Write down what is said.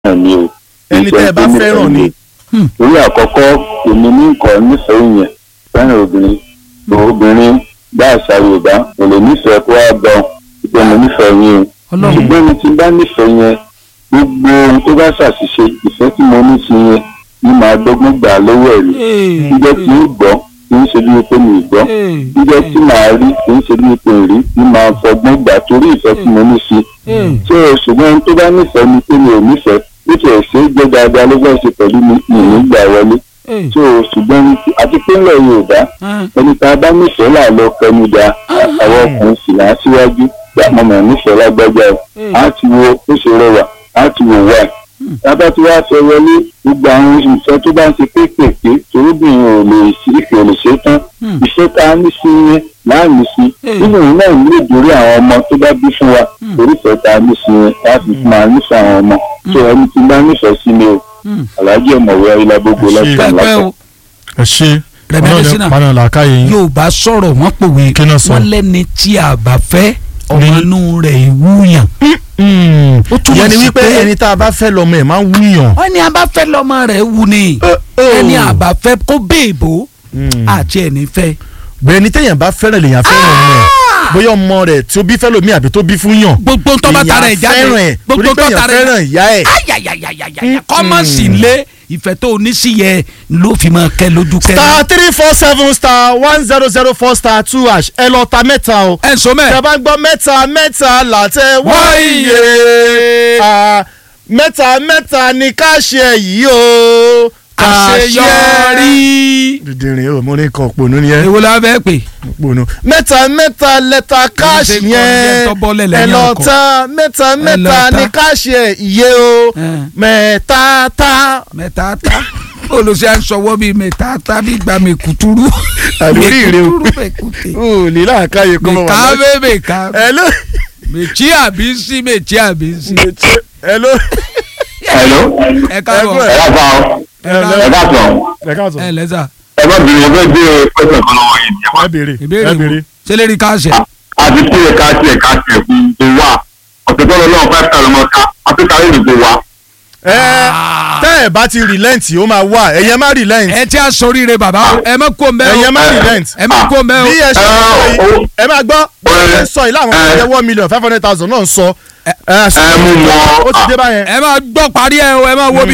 fẹ́ràn ni o. Ẹni tẹ́ ẹ bá fẹ́ràn ni. torí àkọ́kọ́ èmi ní nǹkan nífẹ̀ẹ́ yẹn fẹ́ràn obìnrin obìnrin bá àṣà yorùbá kò lè nífẹ̀ẹ́ kó wá gbọ́ pé mo nífẹ̀ẹ́ yín o Ọlọ́run. ṣùgbọ́n ẹni tí bá nífẹ̀ẹ́ yẹn gbogbo ohun tó bá ṣàṣìṣe ìfẹ́ tí mo ní sí yẹn ní màá dọ́gbọ́n gbà lọ́wọ́ ẹ̀ rí jíjẹ́ tí ń gbọ́ kì í ṣe bí pé mi ì gbọ́ jíjẹ́ tí màá rí kì í ṣe bí pé rí ní màá fọgbọ́n gbà torí ìfẹ́ tí mo ní sí ṣé o ṣùgbọ́n ẹni tó bá nífẹ̀ẹ́ mi pé mi ò nífẹ̀ẹ́ bí kò ṣe é gbé dáadáa ló fẹ́ ṣe pẹ̀lú mi ìní gbà wọlé ṣé o ṣùgbọ́n ẹni tí- àti pé ńlẹ̀ yorùbá ẹni tá a bá nífẹ̀ẹ́ là lọ kẹnu da àwọn ọkùnrin sì là á síwájú gbà mọ́ mọ́ nífẹ̀ẹ́ lágbájá o á ti wo ó ṣe rẹwà á ti wò wá ẹ̀ tábà tí wàá fẹ́ wọlé gbogbo àwọn ìfẹ́ tó bá ń ṣe kéékèèké torúbìnrin ò lè sí ìfẹ́ ò lè ṣe tán ìfẹ́ tá a ní sí yẹn láàmì sí nínú ìlú náà ní ìdórí àwọn ọmọ tó bá bí fún wa torí ìfẹ́ tá a ní sí yẹn láti fún wa nífẹ̀ẹ́ àwọn ọmọ tó ẹni tí bá nífẹ̀ẹ́ sí ni o aláàjì ọ̀mọ̀wé ayélujágbogbo Ẹ ṣé. lọ́sàn-án pẹpẹ lọ́sàn. o ẹ ṣe Rẹ̀mídẹ́sínà. ọlọ́run làákàyè yín. yorùbá sọ̀rọ̀ wọ́n pòwe Kí náà sọ? wọ́n lẹ́ni tí a bá fẹ́ ọmọ Ní- inú rẹ̀ ìwúyàn. Mm. Ó túmọ̀ ìyẹn ni sí wípé pé- ẹni tá a bá fẹ́ lọ́mọ ẹ̀ máa ń wúyàn. ẹni a bá fẹ́ lọ́mọ rẹ̀ wù ni ẹni a bá fẹ́ kó béèbó àti ẹni fẹ́. bẹ́ẹ̀ ni téèyàn bá fẹ́ràn lèèyàn fẹ́ràn ọmọ ẹ̀ bóyá ọmọ rẹ̀ tí ó bí fẹ́ lómi àbí tó bí fún yàn. gbogbo tó bá tara ẹ̀ jáde èèyàn fẹ́ràn ẹ̀ gbogbo torí tó pé tara èèyàn ẹ̀ fẹ́ràn ìyá ẹ̀. ayayayayaya kọ́mọ̀ sí lé ìfẹ́ tó ní sí yẹ ló fi máa kẹ́ lójú kẹ́. star three four seven star one zero zero four star two hash ẹ lọ ta mẹ́ta o. ẹ sọ tẹ mẹ́ bá gbọ́ mẹ́ta mẹ́ta làtẹ wáyé Ah, mẹ́ta mẹ́ta ni ká ṣe yìí o. Ká ṣe àṣeyọrí. dìdìrín o mo ní kan òpònú ni ẹ èwo la fẹ́ pè. òpònú. mẹ́ta mẹ́ta lẹ́ta káàṣì Mo ní ṣe kọ́ yẹn ní ẹ tó bọ́lẹ̀ ẹ lẹ́yìn lọ ọkọ̀. ta mẹ́ta mẹ́ta ta. ni káàṣì ẹ̀ iye o Eh. mẹ́ta ta. mẹ́ta ta olùsí à ń sọwọ́ bíi mẹ́ta ta bí gba mẹ́kútúrú. Àlórí ìrè o. mẹ́kútúrú mẹ́kútè. o ní láàkáyè kọ́ mọ́ mẹ́ka bẹ́ẹ̀ mẹ́ka ẹ ló mẹ́tí àbí sí mẹ́tí àbí sí. ẹ ló. Hello? ẹ káàbọ̀ Ẹ ẹ bá sọ ẹ ẹ lọ bá sọ ẹ ká sọ ẹ lẹ́sà ẹ bá bìrì ẹgbẹ́ bí pẹ́sẹ̀ kan lọ́wọ́ yìí ẹ béèrè ìbéèrè ẹ wo béèrè. sẹlẹ̀rì káàṣẹ. àti tí ẹ̀ka tí ẹ̀ka tí ẹ̀kú tó wà ọ̀sẹ̀ tó lọ náà five thousand ọ̀ka áfíríkà rẹ̀ nìkó wa. ẹ tẹ́ ẹ bá ti relent ó máa wà ẹ̀yẹ má relent ẹ tí a sọríire bàbá o ẹ má kó mbẹ́ o ẹ̀yẹ má relent ẹ má kó mbẹ́ o bí ẹ ṣe Ẹ, sọ yìí owó- ẹ máa gbọ́ bí ẹ ṣe ẹ, sọ yìí láwọn ẹ, ọmọ one million five hundred thousand náà ń sọ ẹ ẹ mú mọ́ ó ti dé báyẹn. ẹ má gbọ́ parí ẹ o ẹ má wo bí